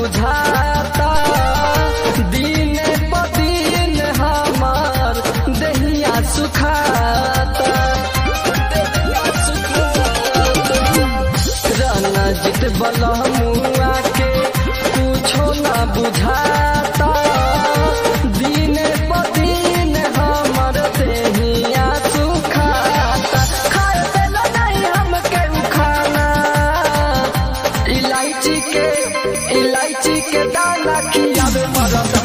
बुझाता दिन प दिन हमार दहिया सुखाता रणजित बलमुआ के कुछो ना बुझाता दिन प दिन हमर देहिया सुखाता खाए देला नहीं हमके उ खाना इलायची के इलायची के दाना खियावे मरद